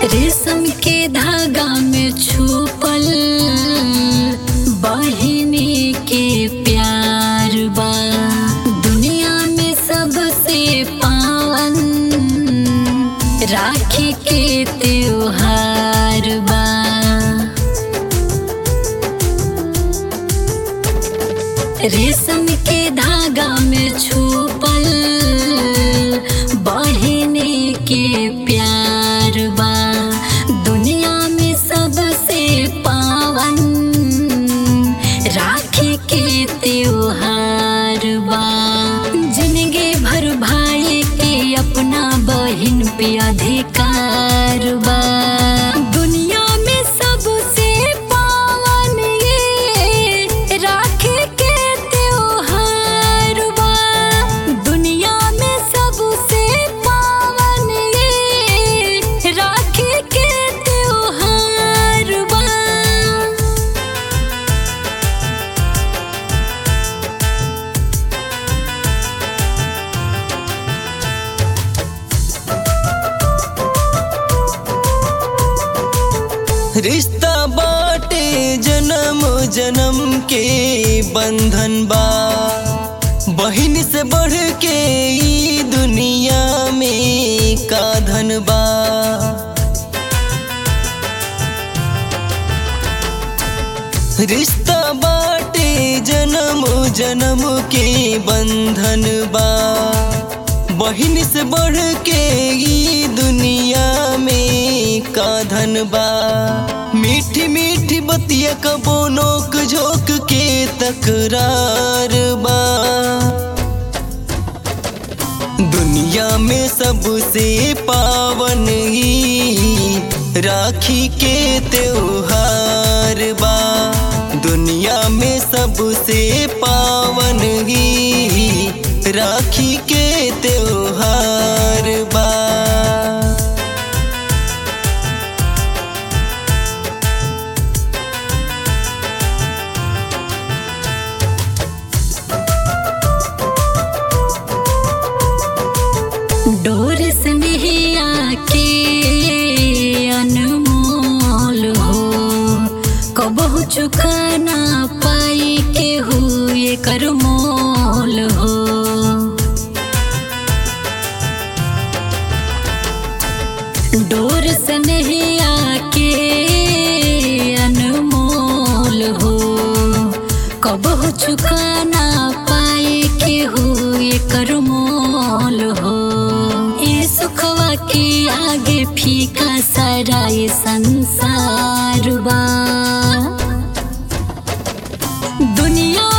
रेशम के धागा में छुपल बहिनी के प्यार बा दुनिया में सबसे पावन राखी के त्योहार बा रेशम के धागा में छुपल बहिनी के प्यार बा दुनिया में सबसे पावन राखी के त्योहार बा जिंदगी भर भाई के अपना बहिन पे अधिकार बा दुनिया में सबसे पावन ये राखी के त्योहार बा दुनिया में सबसे पावन ये राखी के त्योहार बा रिश्ता बाटे जन्म जन्म के बंधन बा बहिन से बढ़ के ई दुनिया में का धन बा रिश्ता बाटे जन्म जन्म के बंधन बा बहिन से बढ़ के ई दुनिया में का धन बा मीठी मीठी बतिया कबो नोक झोंक के तकरार बा दुनिया में सबसे पावन ही राखी के त्योहार बा दुनिया में सबसे पावन ही राखी के त्योहार बा डोर स्नेहिया के अनमोल हो कबहु चुका ना पाई के हुए कर मोल हो डोर स्नेहिया के अनमोल हो कबहु चुका ना पाए के हुए कर मोल हो ये सुखवा के आगे फीका सारा ये संसार बा दुनिया